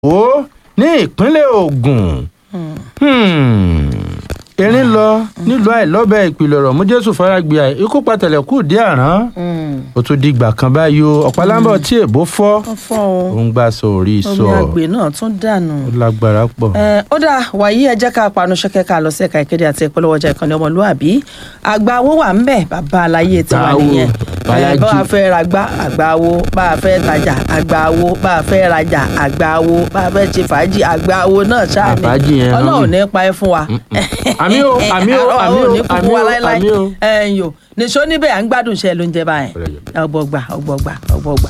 ó ní ìpínlẹ̀ Ògùn Hmm. erin lọ nílùú àìlọ́bẹ̀ ìpìlẹ̀ ọ̀rọ̀ mú jésù faragbé ikú pàtẹ́lẹ̀kù dé àrán ó tún dìgbà kan báyìí o ọ̀pálábọ̀ tí èbó fọ́ wọ́n fọ́ o ó ń gbà sọ orí sọ omi àgbè náà tún dànù. ó lágbára pọ̀. ẹ ó dà wàyí ẹ jẹ́ ká panu ṣẹ́kẹ́ ká lọ sí ẹ̀ka ìkéde àti ìpolówó ọjà ìkànnì ọmọlúàbí àgbà owó wà ń bẹ̀ bàbá aláyé ti wà Àgbà nìyẹn owó, ẹ Bálájí. bá a fẹ́ ragbá àgbà owó bá a fẹ́ tajà àgbà owó bá a fẹ́ rajà àgbà owó bá a fẹ́ ṣe fàájì àgbà owó náà ṣáà ní Àfàájì yẹn rán ọlọ́run mi. ní pa ẹ́ fún wa. Àmì o, àmì o, àmì o, Ọlọ́run ní kúkú àmì wa o, láéláé àmì o. ẹ̀yìn o nìṣó níbẹ̀ à ń gbádùn iṣẹ́ ló ń jẹ báyẹn ọgbọgba ọgbọgba ọgbọgba.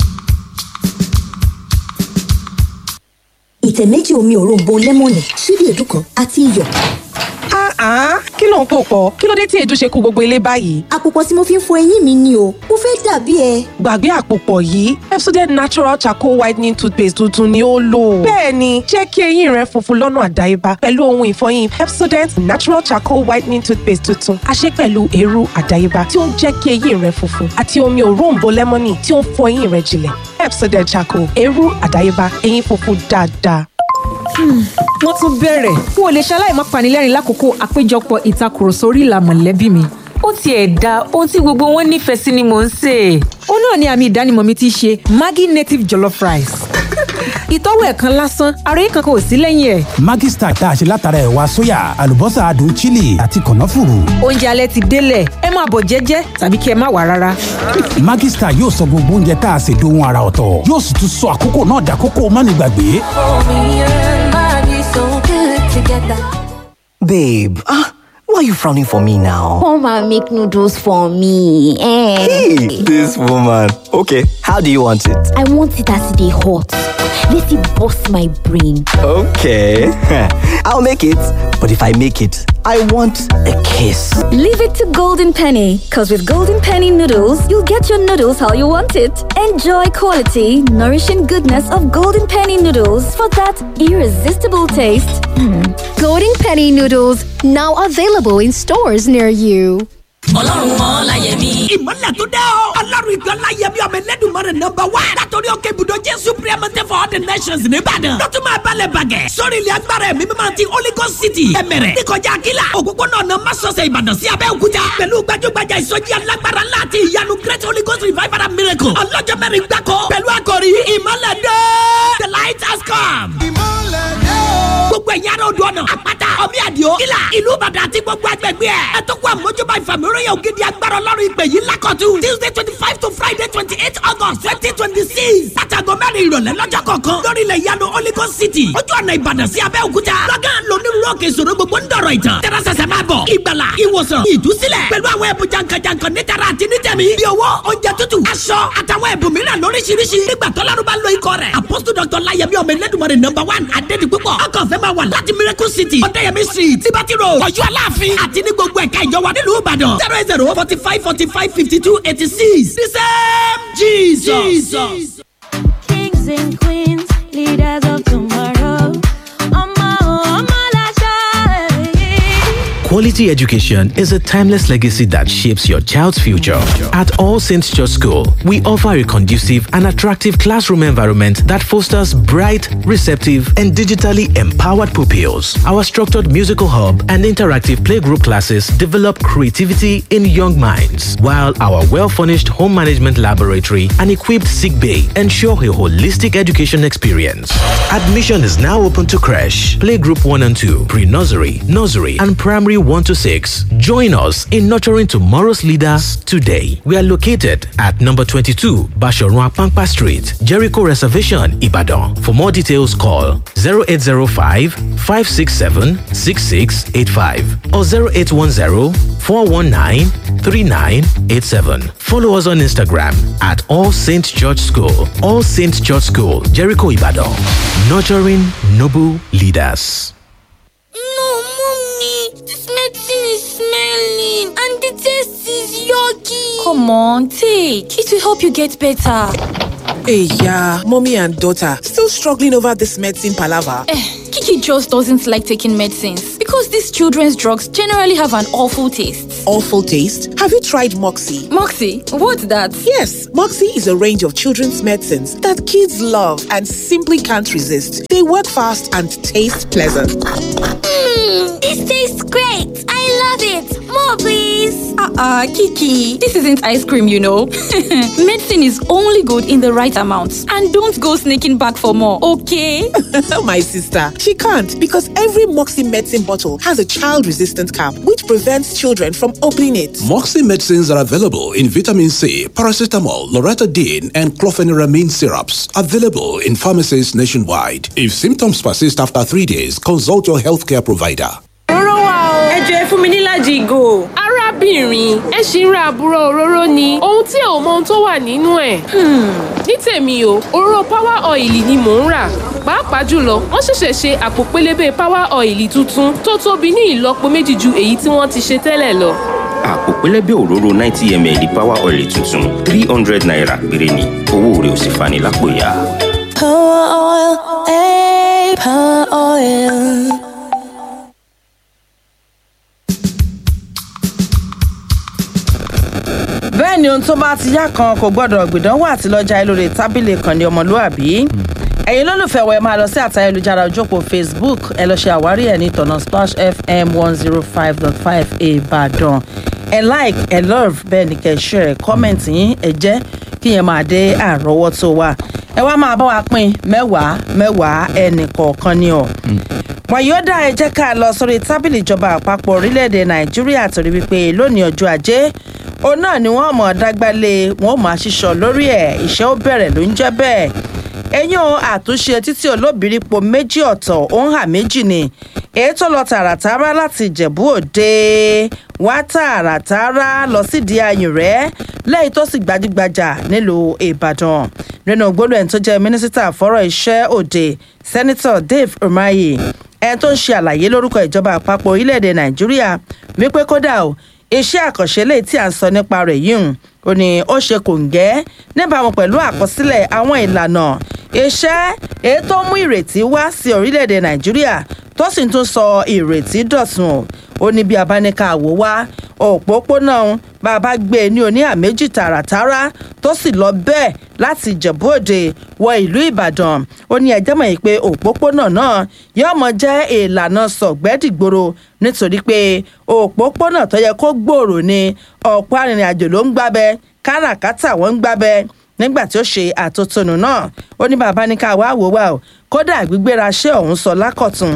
ìtẹ̀ méjì omi òróǹbó lẹ́mọ̀nì ṣíbí èédú kan àti iyọ̀. Ah, kí ló ń pò pọ̀? Kí ló dé tí èédú ṣe kó gbogbo ilé báyìí? àpòpọ̀ tí mo fi ń fọ eyín mi ni o mo fẹ́ dàbí ẹ. Gbàgbé àpòpọ̀ yìí, Pepsodent Natural Charcoal Whitening Toothpaste tuntun ni ó lò. Bẹ́ẹ̀ni, jẹ́ kí eyín rẹ funfun lọ́nà àdáyébá pẹ̀lú ohun ìfọyín Pepsodent Natural Charcoal Whitening Toothpaste tuntun. A ṣe pẹ̀lú eérú àdáyébá tí ó ń jẹ́ kí eyín rẹ funfun àti omi òróǹbó lẹ́mọ́nì tí ó ń fọ eyín rẹ jinlẹ̀. Pepsodent Charcoal, eérú àdáyébá, eyín funfun dáadáa. wọ́n tún bẹ̀rẹ̀ n ò lè ṣaláì má panilẹ́rìn lákòókò àpéjọpọ̀ ìtakùrọ̀sọ orí ìlà mọ̀lẹ́bí mi. ó tiẹ̀ da ohun tí gbogbo wọn nífẹ̀ẹ́ sí ni mò ń sè é. ó náà ni àmì ìdánimọ̀ mi ti ṣe Maggi native jollof rice. ìtọ́wò ẹ̀ kan lásán ara yìí kankan ò sí lẹ́yìn ẹ̀. Maggi Star tá a ṣe látara ẹ̀wà sóyà àlùbọ́sà adùn chili àti kànáfùrù. oúnjẹ alẹ́ ti délẹ̀ ẹ máa bọ̀ jẹ́jẹ́ tàbí kí ẹ má wà rárá. Maggi Star yóò sọ gbogbo oúnjẹ tá a ṣe dohun ara ọ̀tọ̀ yóò sì tún sọ àkókò náà dàkókò mánigbàgbé. Babe, ah, why are you frowning for me now? Come and make noodles for me. Eh. Hey, this woman. Okay, how do you want it? I want it as they hot. Let it bust my brain. Okay, I'll make it. But if I make it, I want a kiss. Leave it to Golden Penny, because with Golden Penny noodles, you'll get your noodles how you want it. Enjoy quality, nourishing goodness of Golden Penny noodles for that irresistible taste. Golden Penny noodles now available in stores near you. ọlọ́run ọláyẹmí. ìmọ̀lẹ̀ tó dẹ́ o. ọlọ́run ìjọ ọláyẹmí ọmọ ẹlẹ́dùnmọ́rẹ̀ nọmba wá. látọ̀rí òkè ibùdó jésù priamate for all the nations nìbàdàn. lọ́tún máa balẹ̀ bàgẹ́. sórí ilẹ̀ agbára ẹ̀mí mímọ́ ti holy ghost city. ẹ̀mẹ̀rẹ̀ níkọjá akíla. òpópónà ọ̀nà masọ̀sẹ̀ ìbàdàn sí abẹ́òkúta. pẹ̀lú gbajúgbajà ìsọjí alágbára láti ìyanu great holy ghost revival and miracle. ọlọ́jọ́ mẹ́rin gbáko. pẹ̀lú àkòrí ìmọ̀lẹ̀ dé. the light has come. gbogbo ẹ̀yà rẹ̀ odò ọ̀nà àpáta ọmí àdìo kílà ìlú ìbàdàn àti gbogbo agbègbè ẹ̀. ẹ tó kó àmójúbà ìfàmìíràn ògidì agbára ọlọ́run ìpè yìí lákọ̀tún. tuesday twenty five to friday twenty eight august twenty twenty six. látàgọ́ mẹ́rin ìrọ̀lẹ́ lọ́jọ́ kọ̀ọ̀kan. lórí ilẹ̀ ìyanu holy ghost city. ojú ọ̀nà ìbàdàn sí abẹ́òkúta. lọ́gán lónírúurú òkè ìṣòro gbogbo ń dọ̀rọ̀ ìtàn. tẹ́rẹ́sẹsẹ máa bọ̀. ìgbàlà ìwòsàn ìdúsílẹ̀. pẹ̀lú àwọn ẹ̀bùn jankan-jankan nítara àti nítẹ̀mí. bí owó oúnjẹ tútù aṣọ àtàwọn ẹ̀bùn mìíràn lóríṣiríṣi. nígbà tọ́lárú bá lo ikọ̀ rẹ̀. apostle dr layemi ọmọ ẹlẹ́dùnmọ̀rẹ̀ number one adédi púpọ̀. ọkọ̀ fẹ́ máa wà láti miracle city. ọ̀dẹ́yẹmí street liberty road ọ̀yọ́ aláàfin àti ní gbogbo ẹ̀ka ìjọba nílùú ìbàdàn. zero eight zero forty five forty five fifty two eighty six. the same jesus. jesus. Kings and queens, leaders of tomorrow. Ọmọ ọmọ láṣẹ. Quality education is a timeless legacy that shapes your child's future. At All Saints Church School, we offer a conducive and attractive classroom environment that fosters bright, receptive, and digitally empowered pupils. Our structured musical hub and interactive playgroup classes develop creativity in young minds, while our well furnished home management laboratory and equipped sick bay ensure a holistic education experience. Admission is now open to crash, playgroup 1 and 2, pre nursery, nursery, and primary 1 to 6. Join us in nurturing tomorrow's leaders today. We are located at number 22, Bashorun Apangpa Street, Jericho Reservation, Ibadan. For more details, call 0805 567 6685 or 0810 419 3987. Follow us on Instagram at All Saints Church School. All Saints Church School, Jericho Ibadan. Nurturing noble leaders. No, mommy, this medicine is smelling and the taste is yucky. Come on, take. It will help you get better. Hey, yeah, mommy and daughter still struggling over this medicine palaver. Eh, Kiki Kiki just doesn't like taking medicines because these children's drugs generally have an awful taste. Awful taste? Have you tried Moxie? Moxie? What's that? Yes, Moxie is a range of children's medicines that kids love and simply can't resist. They work fast and taste pleasant. Mmm, this tastes great. I love it. More, please. Uh-uh, Kiki. This isn't ice cream, you know. Medicine is only good in the right amount. And don't go sneaking back for more, okay? My sister, she can't because every Moxie medicine bottle has a child-resistant cap which prevents children from opening it. Moxie medicines are available in vitamin C, paracetamol, loratadine, and clofeniramine syrups. Available in pharmacies nationwide. If symptoms persist after three days, consult your healthcare provider. Òróró wà o. Ẹ jọ ẹ fún mi níláàjì ìgò. Arábìnrin, ẹ ṣì ń ra àbúrò òróró ni. Ohun tí ò mọ ohun tó wà nínú ẹ̀. Ní tèmi o, òróró power oil ni mò ń rà. Pàápàá jùlọ, wọ́n ṣẹ̀ṣẹ̀ ṣe àpò pélébé power oil tuntun tó tóbi ní ìlọ́po méjì ju èyí tí wọ́n ti ṣe tẹ́lẹ̀ lọ. àpò pẹlẹbẹ òróró ninety ml power oil tuntun three hundred naira péré ni owó rẹ̀ ò sì fani lápò ya. Power oil, eh, power oil. bẹ́ẹ̀ ni ohun tó bá ti yá kan kò gbọ́dọ̀ gbìdánwò àti lọ́jà lórí tábìlì kan ní ọmọlúàbí ẹ̀yin lólùfẹ́ wẹ̀ máa lọ sí àtà ayélujára ojókòó facebook ẹ lọ ṣe àwárí ẹ̀ ní tọ̀nà splash fm one zero five dot five ìbàdàn ẹ like ẹ love bẹ́ẹ̀ ni kẹ́ ẹ share comment yín ẹ jẹ́ kí yẹn máa dé àrọ́wọ́tó wa ẹ wá máa bá wa pín mẹ́wàá mẹ́wàá ẹnì kọ̀ọ̀kan ni ọ̀ wàyíọ́dà ẹ jẹ́ ká lọ sórí tábìlì ìjọba àpapọ̀ orílẹ̀-èdè nàìjíríà torí wípé lónìí ọjọ́ ajé òun náà ni wọ́n mọ̀ dágbálé wọn ò máa ṣiṣọ́ lórí ẹ̀ iṣẹ́ ó bẹ̀rẹ̀ ló ń jẹ́ bẹ́ẹ̀ eyín àtúnṣe títí olóbìrípo méjì ọ̀tọ̀ òun hà méjì ni èyí tó lọ tààràtàrà láti ìjẹ̀bú òde wá tààràtàrà lọ sídìí ayùn rẹ̀ lẹ́yìn tó sì gbajúgbajà nílùú ìbàdàn nínú gbólóhùn ẹni tó jẹ́ mínísítà fọ́rọ̀ iṣẹ́ òde sẹ́nitọ̀ dave umahi ẹni tó ń ṣe àlàyé lórúkọ ìjọba àpapọ̀ orílẹ̀-èdè nàìjíríà wípé kódà o iṣẹ́ àkànṣe lè tí à ń sọ nípa rẹ̀ yìí ó ní ó ṣe kòǹgẹ́ níbàámu pẹ̀lú àkọsílẹ̀ àwọn ìlànà iṣẹ́ èyí tó mú ìrètí wá sí orílẹ̀-èdè nàìjíríà tó sì tún sọ ìrètí dọ̀tun ó ní bí abáníkà wò wá òpópónà bàbá gbé e ní oníhà méjì tààràtàrà tó sì lọ bẹ́ẹ̀ láti ìjẹ̀bú òde wọ ìlú ìbàdàn ó ní ẹjẹ́ mọ̀ yìí pé òpópónà náà yóò mọ jẹ́ ìlànà sọ̀gbẹ́dìgboro nítorí pé òpópónà tó yẹ kó gbòòrò ni ọ̀pọ̀ arìnrìn-àjò ló ń gbábẹ́ káràkátà wọ́n ń gbábẹ́ nígbà tí ó ṣe àtótónu náà ó ní bàbá ní ká wá wò wá o kódà gbígbéra ṣé òun sọ lákọ̀tún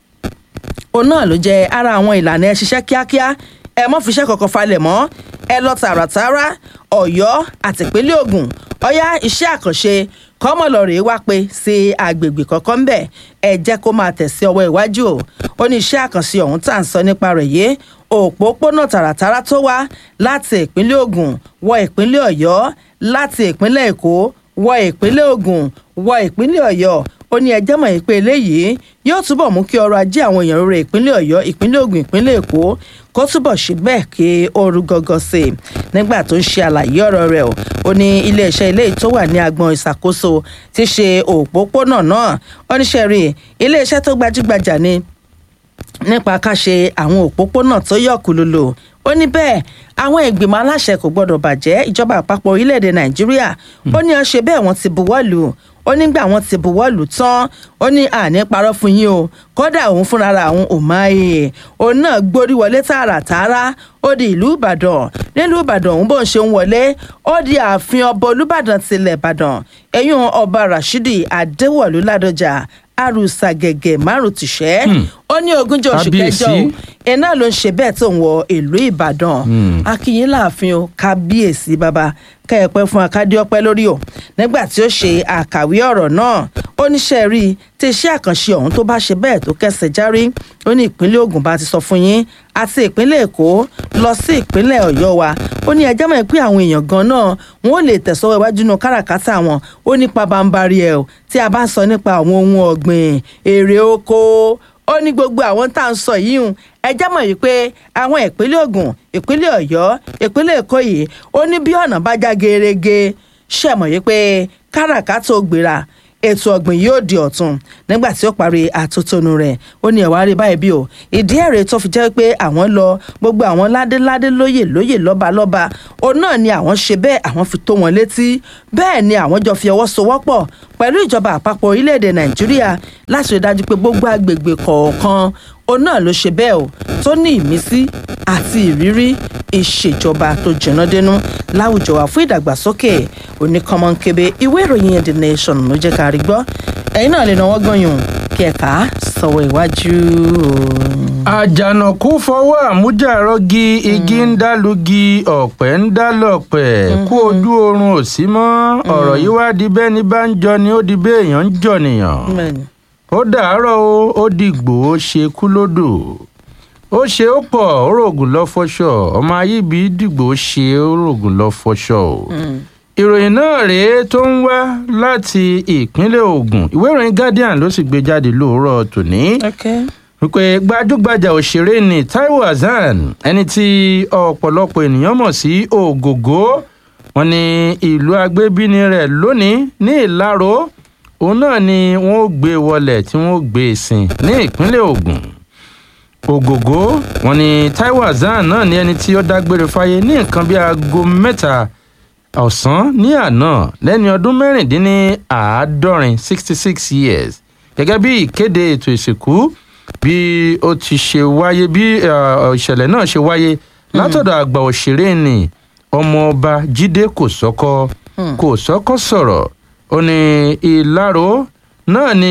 òun náà ló jẹ ara àwọn ìlànà ẹ ṣiṣẹ́ kíákíá ẹ mọ́ fiṣẹ́ kọ̀ọ̀kan falẹ̀ mọ́ ẹ lọ tààràtàrà ọ̀yọ́ àtìpínlẹ̀ ogun ọ̀yá iṣẹ́ àkànṣe kọ́mọlọ́rẹ̀ wá pé sí agbègbè kọ̀ọ̀kan ń bẹ̀ ẹ jẹ́ kó máa tẹ̀sí ọwọ́ iwájú o ó ní iṣẹ́ àkànṣe ọ̀hún tá à ń sọ nípa rẹ̀ yé òpópónà tààràtàrà tó wá láti ìpínlẹ̀ ogun wọ ìpínlẹ̀ ọ̀yọ́ láti ìpínlẹ̀ èkó wọ ìpínlẹ̀ ogun wọ ìpínlẹ̀ ọ̀yọ́ ó ní ẹjẹ́ mọ̀ yìí pé eléyìí yóò túbọ̀ mú kí ọrọ̀ ajé àwọn èèyàn rere ìpínlẹ̀ ọ̀yọ́ ìpínlẹ̀ ogun ìpínlẹ̀ èkó kó túbọ̀ ṣe bẹ́ẹ̀ kí ooru gọ́gọ́ sí i nígbà tó ń ṣe àlàyé ọ̀rọ̀ rẹ̀ o ó ní iléeṣẹ́ ilé tó wà ní agbọn ìṣàkóso ti ṣe òpópónà náà ó ní ṣe rí iléeṣẹ́ tó gbajúgbajà ni nípa ká ṣe àwọn òpópónà tó yọ̀kùlùlù ó ní bẹ́ẹ̀ àwọn ìgbìmọ̀ aláṣẹ kò gbọ́dọ̀ bàjẹ́ ìjọba àpapọ̀ orílẹ̀-èdè nàìjíríà ó ní ọ ṣe bẹ́ẹ̀ wọ́n ti buwọ́ lù ó nígbà wọn ti buwọ́ lù tán ó ní àní parọ́ fún yín o kódà òun fúnra òun ò máa yè òun náà gbórí wọlé tààràtààrà ó di ìlú ìbàdàn nílùú ìbàdàn òun bó ń ṣe ń wọlé ó di ààfin ọba olùbàdàn tilẹ̀ ìbàdàn ẹ̀yún ọba rashidi adéwọ̀lú ládọjà àrùsà gẹ̀gẹ̀ márùn tìṣẹ́ ó ní ogúnjọ́ oṣù kẹjọ o iná ló ń ṣe bẹ́ẹ̀ tó ń wọ ìlú ìbàdàn akínyìn láàfin o kábíyèsí bàbá kẹ́ẹ̀pẹ́ fún akádé ọpẹ́ lórí o nígbà tí ó ṣe àkàwé ọ̀rọ̀ náà ó níṣẹ́ rí i tí iṣẹ́ àkànṣe ọ̀hún tó bá ṣe bẹ́ẹ̀ tó kẹsẹ̀ járí ó ní ìpínlẹ̀ ogun bá ti sọ fún yín àti ìpínlẹ̀ èkó lọ sí ìpínlẹ̀ ọ̀yọ́ wa ó ní ẹjẹ́ mọ̀ pé àwọn èèyàn gan náà wọn ò lè tẹ̀sọ́wọ́ iwájú nu káràkátà wọn ó nípa bámbárí ẹ̀ tí a bá sọ nípa àwọn ohun ọ̀gbìn èrè oko ó ní gbogbo àwọn tá à ń sọ yìí hùn ẹjẹ́ mọ̀ yìí pé àwọn ìpínlẹ̀ ogun ìpínlẹ̀ ọ̀yọ́ ìpínlẹ̀ èkó yìí ó ní bí ọ̀nà bá já gerege ṣe mọ̀ yìí pé káràkátà ògbéra ètò ọ̀gbìn yóò di ọ̀tun nígbà tí ó parí àtótónu rẹ̀ ó ní ẹ̀wá rí báyìí bí o ìdí ẹ̀rẹ̀ tó fi jẹ́ pé àwọn lọ gbogbo àwọn ládéládé lóyè lóyè lọ́balọ́ba òun náà ni àwọn ṣe bẹ́ẹ̀ àwọn fi tó wọn létí bẹ́ẹ̀ ni àwọn jọ fi ọwọ́ sowọ́pọ̀ pẹ̀lú ìjọba àpapọ̀ orílẹ̀-èdè nàìjíríà láti rí dájú pé gbogbo agbègbè kọ̀ọ̀kan òun náà ló ṣe bẹ́ẹ̀ o tó ní ìmísí àti ìrírí ìṣèjọba tó jìnnà dénú láwùjọ wa fún ìdàgbàsókè oníkọ́mọ́nkébé ìwé ìròyìn the nation ló jẹ́ ká rí gbọ́ ẹ̀yin náà lè náwó gbọ̀nyùn kí ẹ̀ka sọ̀wọ́ iwájú. àjànàkú fọwọ́ àmújàrọ́gí igi ń dálugi ọ̀pẹ ń dálọ̀pẹ̀ kú ojú oorun ò sí mọ́ ọ̀rọ̀ yìí wá di bẹ́ẹ̀ ní bá ń jọ ni ó di bẹ́ẹ̀ èèyàn ń jọ nìyàn ó dàárọ̀ o ó dìgbò ó ṣe kú lódò ó ṣe ó pọ̀ ó rògùn lọ fọṣọ ọmọ ayíbi dìgbò ó ṣe ó rògùn lọ fọṣọ o ìròyìn náà rèé tó ń wá láti ìpínlẹ̀ ogun ìwé ìròyìn guardian ló sì gbé jáde lóòrọ̀ tòní wípé gbajúgbajà òṣèré ni taiwo hasan ẹni tí ọ̀pọ̀lọpọ̀ ènìyàn mọ̀ sí ògògó wọn ní ìlú agbébíni rẹ̀ lónìí ní ìlàró òun náà ni wọn ó gbé wọlé tí wọn ó gbé sìn ní ìpínlẹ̀ ogun ògògó wọn ní taiwo hasan náà ní ẹni tí ó dágbére fáyé ní nǹkan bíi aago mẹ́ta ọ̀sán ní àná lẹ́ni ọdún mẹ́rìndínláàádọ́rin sixty six years gẹ́gẹ́ bí ìkéde ètò ìsìnkú bí ó ti ṣe wáyé bí ìṣẹ̀lẹ̀ náà ṣe wáyé látọ̀dọ̀ àgbà òṣèré ni ọmọọba jíde kòsọ́kọ́ kòsọ́kọ́ sọ̀rọ̀ ó ní ìlàró náà ni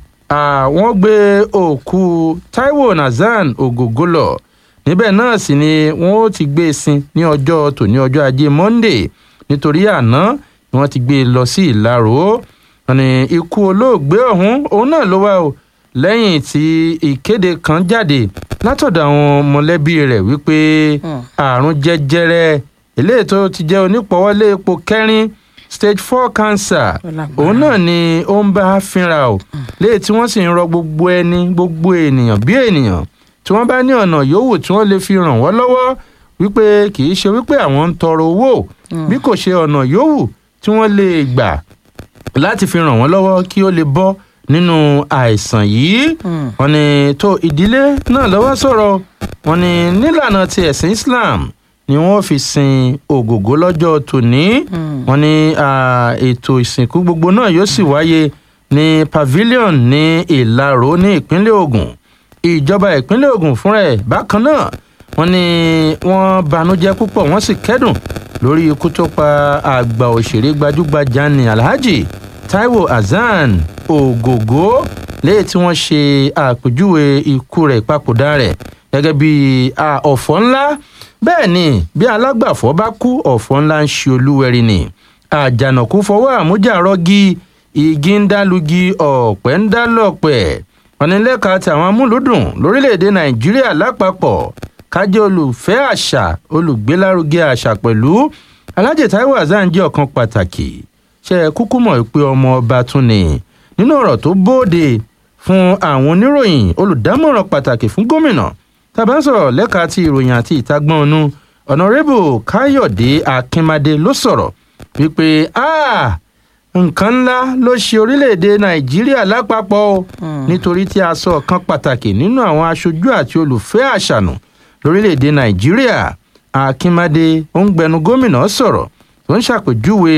àwọn gbé òkú taiwo nazan ògògó lọ níbẹ̀ náà sì ni wọ́n ó ti gbé e sin ní ọjọ́ tòní ọjọ́ ajé monday nítorí àná ni wọ́n ti gbé e lọ sí ìlàró wọn ni ikú olóògbé ọ̀hún òun náà ló wá o lẹ́yìn tí ìkéde kan jáde látọ̀dọ̀ àwọn mọ̀lẹ́bí rẹ̀ wípé àrùn jẹjẹrẹ eléyìí tó ti jẹ́ onípọ̀wọ́lé epo kẹrin stage four cancer òun náà ni ó ń bá fínra o léyìí tí wọ́n sì ń rọ gbogbo ẹni gbogbo ènìyàn bí ènìyàn tí wọ́n bá ní ọ̀nà yòówù tí wọ́n lè fi ràn wọ́n lọ́wọ́ wípé kì í ṣe wípé àwọn ń tọrọ owó bí kò ṣe ọ̀nà yòówù tí wọ́n lè gbà láti fi ràn wọ́n lọ́wọ́ kí ó lè bọ́ nínú àìsàn yìí wọn ni tó ìdílé náà lọ́wọ́ sọ̀rọ̀ wọn ni nílànà ti ẹ̀sìn islam ni wọ́n fi sin ògògó lọ́jọ́ tòní wọn ni ètò ìsìnkú gbogbo náà yóò sì wáyé ní pavilion ní ìlàró ní ìpínlẹ̀ ogun ìjọba ìpínlẹ̀ ogun fúnra ẹ̀ bákan náà wọn ni wọ́n banújẹ́ púpọ̀ wọ́n sì kẹ́dùn lórí ikú tó pa àgbà òṣèré gbajúgbajà ní alhaji taiwo hasan ògògó léyìí tí wọ́n ṣe àpèjúwe ikú rẹ̀ ìpapòdà rẹ̀ gẹ́gẹ́ bí ọ̀fọ̀ ńlá bẹ́ẹ̀ ni bí alágbàfọ́ bá kú ọ̀fọ̀ ńlá ń ṣe olúwẹ̀rí ni àjànàkú fọwọ́ àmújàrọ́gí igi ń dálugi ọ̀pẹ́ ń dálọ̀pẹ̀ ọ̀nìlẹ́ka tàwọn amúlùdùn lórílẹ̀‐èdè nàìjíríà lápapọ̀ kájẹ́ olùfẹ́ àṣà olùgbélárugẹ àṣà pẹ̀lú alájẹ taiwo hasan jẹ́ ọ̀kan pàtàkì ṣe é kúkú mọ̀ pé ọmọ ọba tún ni nínú ọ̀rọ̀ tó bóde fún àwọn oníròyìn olùdámọ̀ràn pàtàkì fún gómìnà tàbá ń sọ̀rọ̀ lẹ́ka ti ìròyìn àti ìtagbọ́n ọ̀nù ọ̀nàrẹ́bù káyọ̀dé akínmadé ló sọ̀rọ̀ wípé nǹkan ńlá ló ṣe orílẹ̀-èdè nàìjíríà lápapọ̀ o nítorí tí a sọ ọ̀kan pàtàkì nínú àwọn aṣojú àti olùfẹ́ àṣànù lórílẹ̀‐èdè nàìjíríà akínmadé òǹgbẹnu gómìnà sọ̀rọ̀ tó ń ṣàpèjúwe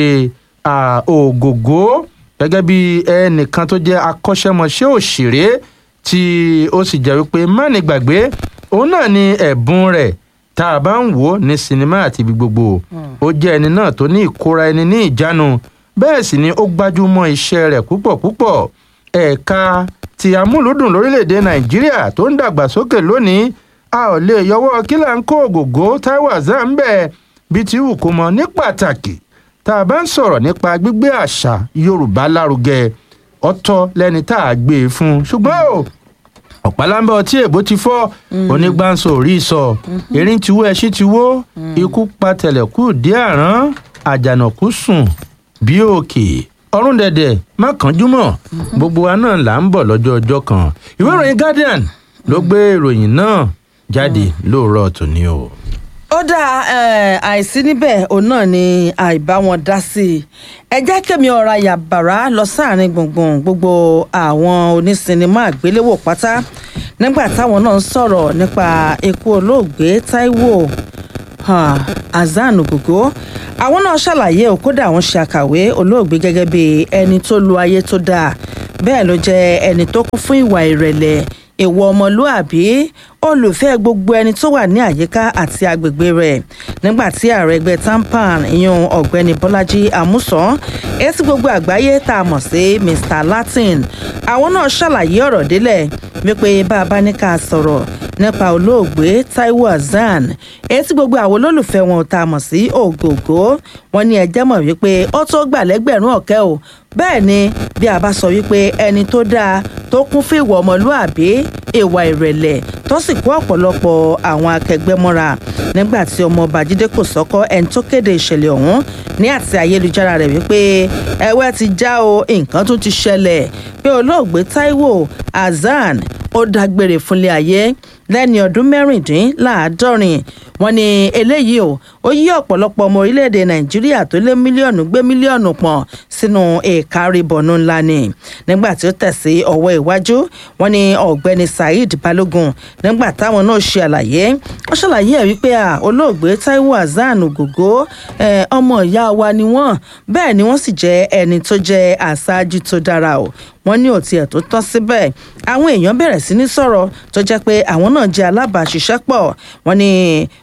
ògògó gẹ́gẹ́ bí ẹnìkan tó jẹ́ akọ́ṣẹ́mọṣẹ́ òṣèré tí ó sì jẹ́ wípé mánì gbàgbé òun náà ni ẹ̀bùn rẹ̀ tá a bá ń wò ó ní sinimá àti ibi gbogbo ó jẹ́ ẹni náà tó ní ìkóra ẹni ní ìjánu bẹ́ẹ̀ sì ni ó gbájúmọ́ iṣẹ́ rẹ̀ púpọ̀ púpọ̀ ẹ̀ka ti amúlùdùn lórílẹ̀‐èdè nàìjíríà tó ń dàgbàsókè lónìí a ò lè yọwọ́ kílà ń kó ògògó taiwo azam bẹ́ẹ̀ bíi ti wù kó mọ ní pàtàkì tá a bá ń sọ̀rọ̀ nípa gbígbé àṣà yorùbá lárugẹ ọ̀tọ̀ lẹni tá a gbé e fún ṣùgbọ́n o ọ̀pálábẹ́ ọtí èbó ti fọ́ onígbàǹsọ orí sọ erin ti wó ẹṣin ti wó ikú pa tẹ̀lẹ̀kù dé àrán àjànàkú sùn bí òkè ọrùn dẹ̀dẹ̀ má kánjú mọ́ gbogbo wa náà là ń bọ̀ lọ́jọ́ ọjọ́ kan ìwé ìròyìn guardian ló gbé ìròyìn náà jáde lóòrọ̀ tòní o. ó dáa eh, àìsí níbẹ̀ òun náà ni àìbá wọn dá sí i ẹ jẹ́ kémi ọ̀ra yàbàrá lọ sáàrin gbùngbùn gbogbo àwọn onísinimá àgbéléwò pátá nígbà táwọn náà ń sọ̀rọ̀ nípa ikú olóògbé taiwo um, hasan ogogo àwọn náà ṣàlàyé o kódà àwọn ṣe àkàwé olóògbé gẹ́gẹ́ bí ẹni tó lu ayé tó dáa bẹ́ẹ̀ ló jẹ́ ẹni tó kún fún ìwà ìrẹ̀lẹ̀ ìwọ ọmọlúàbí olùfẹ́ gbogbo ẹni tó wà ní àyíká àti agbègbè rẹ̀ nígbà tí ààrẹ ẹgbẹ́ tampan ìyún ọ̀gbẹ́ni bọ́lájí àmúsàn etí gbogbo àgbáyé tá a mọ̀ sí mr latin àwọn náà ṣàlàyé ọ̀rọ̀ délẹ̀ wípé bá a bá ní ká sọ̀rọ̀ nípa olóògbé taiwo hasan etí gbogbo àwọn olólùfẹ́ wọn tá a mọ̀ sí ògògó wọn ní ẹjẹ́ mọ̀ wípé ó tó gbà lẹ́gbẹ̀rún ọ̀kẹ́ o bẹ́ẹ̀ ni bí a bá sọ wípé ẹni tó dáa tó kún fún ìwà ọmọlúàbí ìwà ìrẹ̀lẹ̀ tó sì kó ọ̀pọ̀lọpọ̀ àwọn akẹgbẹ́ mọ́ra nígbà tí ọmọọba jíde kò sọ́kọ́ ẹni tó kéde ìṣẹ̀lẹ̀ ọ̀hún ní àti ayélujára rẹ̀ wípé ẹwẹ́ ti já o nǹkan tún ti ṣẹlẹ̀ pé olóògbé taiwo hasan ó dágbére fúnlé ayé lẹ́ni ọdún mẹ́rìndínláàádọ́rin wọn ni eléyìí o ó yí ọ̀pọ̀lọpọ̀ ọmọ orílẹ̀-èdè nàìjíríà tó lé mílíọ̀nù gbé mílíọ̀nù pọ̀n sínú ìkárìbọ̀nù ńlá ni nígbà tí ó tẹ̀sí ọwọ́ iwájú wọn ni ọ̀gbẹ́ni saheed balógun nígbà táwọn náà ṣe àlàyé ó ṣàlàyé ẹ̀ wípé à olóògbé taiwo hasan ògògó ọmọ ìyá wa ni wọ́n bẹ́ẹ̀ ni wọ́n sì jẹ́ ẹni tó jẹ́ aṣáájú tó dára o wọ́n ní òtí ẹ̀ tó tán síbẹ̀ àwọn èèyàn bẹ̀rẹ̀ sí ní sọ̀rọ̀ tó jẹ́ pé àwọn náà jẹ́ alábàáṣiṣẹ́pọ̀ wọ́n ní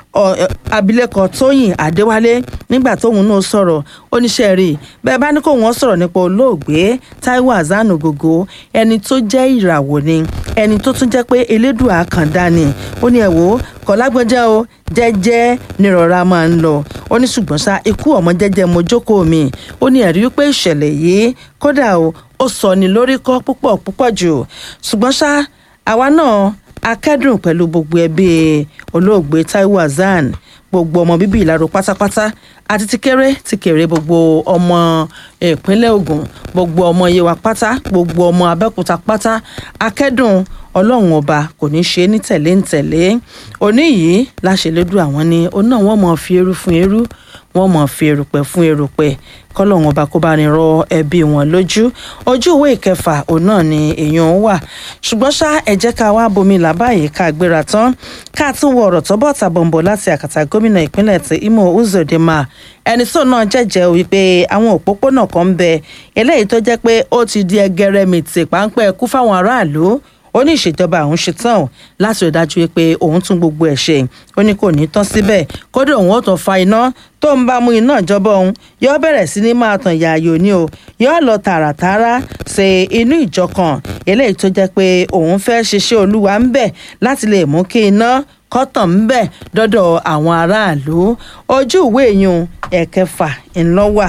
abilékọ tóyìn adéwálé nígbà tóun náà sọ̀rọ̀ oníṣẹ́ rí bẹ́ẹ̀ bá ní kó wọ́n sọ̀rọ̀ nípa olóògbé taiwo hasan ogogo ẹni tó jẹ́ ìràwọ̀ ni ẹni tó tún jẹ́ pé elédùn àkàndá ni ó ní ẹ̀ wò ó kọ̀lágbọ́njẹ́ o jẹ́jẹ́ nírọ̀rá máa ń lọ ó ní ṣùgbọ́n ṣá ikú ọmọ jẹ́jẹ́ mo jókòó mi ó ní ẹ̀rí wípé ìṣẹ̀lẹ̀ yìí kódà o ó sọ ní lórí kọ́ púpọ̀ púpọ̀ jù ṣùgbọ́n ṣá àwa náà akẹ́dùn pẹ̀lú gbogbo ẹbí olóògbé taiwo hasan gbogbo ọmọ bíbí ìlàró pátápátá àti ti kéré ti kéré gbogbo ọmọ ìpínlẹ̀ ogun gbogbo ọmọ yewa pátá gbogbo ọmọ abẹ́òkúta pátá akẹ́dùn ọlọ́run ọba kò ní ṣe ní tẹ̀lé ń tẹ̀lé òní yìí láṣẹlẹ́dù àwọn ni òun náà wọ́n mọ̀ fi eru fún eru wọ́n mọ̀ fi erùpẹ̀ fún erùpẹ̀ kọ́lọ́run ọba kó bá ní rọ ẹbí wọn lójú ojú ìwé ìkẹfà òun náà ni èèyàn wà ṣùgbọ́n ṣá ẹ jẹ́ ká wá bomi làbáyé ká gbéra tán ká tún wọ ọ̀rọ̀ tó bọ̀ tàbọ̀nbọ̀ láti àkàtà gómìnà ìpínlẹ̀ tí imo uzodinma ẹni tó náà jẹ́jẹ́ wípé àwọn òpópónà kan ń bẹ eléyìí tó jẹ́ pé ó ti di ẹgẹrẹmìtì páńpẹ́ kú fáwọn aráàlú ó ní ìṣèjọba àwọn ṣetán láti rí dájú pé òun tún gbogbo ẹ̀ ṣe ó ní kò ní tán síbẹ̀ kódà òun ó tún fa iná tó ń bá mú iná ìjọba òun yóò bẹ̀rẹ̀ sí ní máa tàn yààyò ni o yóò lọ tààràtààrà ṣe inú ìjọ kan eléyìí tó jẹ́ pé òun fẹ́ ṣiṣẹ́ olúwa ń bẹ̀ láti lè mú kí iná kọ́tàn ń bẹ̀ dọ́dọ̀ àwọn aráàlú ojú ìwé ìyún ẹ̀kẹfà ńlọ́wà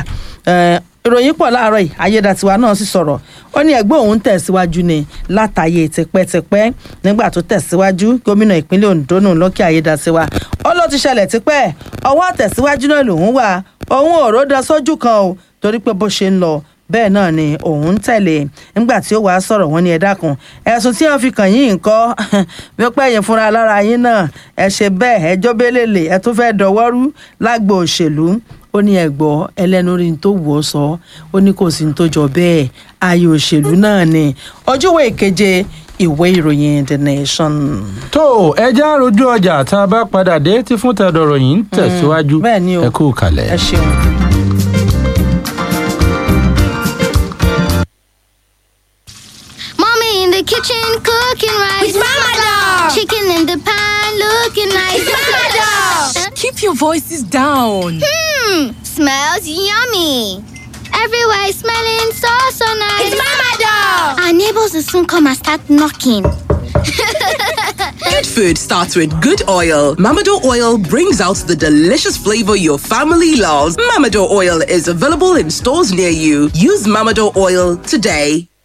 ìròyìn pọ̀ láàárọ̀ yìí ayédatiwa náà sì sọ̀rọ̀ ó ní ẹgbẹ́ òun tẹ̀síwájú ni látàyè tipẹ́tipẹ́ nígbà tó tẹ̀síwájú gómìnà ìpínlẹ̀ ondo nù lọ́kẹ́ ayédatiwa ó ló ti ṣẹlẹ̀ tipẹ́ ọwọ́ àtẹ̀síwájú náà lòun wà òun ò ró da sójú kan o torí pé bó ṣe ń lọ bẹ́ẹ̀ náà ni òun tẹ̀lé nígbà tí ó wàá sọ̀rọ̀ wọn ní ẹ dákun ẹ̀sùn tí wọ́n fi kàn yín nǹkan wípé ẹ̀yìn fúnra lára yín náà ẹ ṣe bẹ́ẹ̀ ẹjọ́ bẹ́lẹ̀lẹ̀ ẹ tún fẹ́ẹ́ dọwọ́rú lágbo òṣèlú ó ní ẹ̀gbọ́ ẹlẹ́nu rí n tó wọ̀ ọ́ sọ ó ní kò sí n tó jọ bẹ́ẹ̀ ayé òṣèlú náà ni ojúwe ìkeje ìwé ìròyìn the nation. tó ẹja rojú ọjà tá a bá padà dé tí fún tẹdọrọ yìí ń tẹsíwájú ẹ kú kalẹ. ẹ ṣeun. Mommy in the kitchen cooking rice. With Mama Dog. Chicken in the pan looking nice. With Mama Dog. Keep your voices down. Hmm, smells yummy. Everywhere is smelling so so nice. It's Mama Dog. Our neighbors will soon come and start knocking. Good food starts with good oil. Mamado oil brings out the delicious flavor your family loves. Mamado oil is available in stores near you. Use Mamado oil today.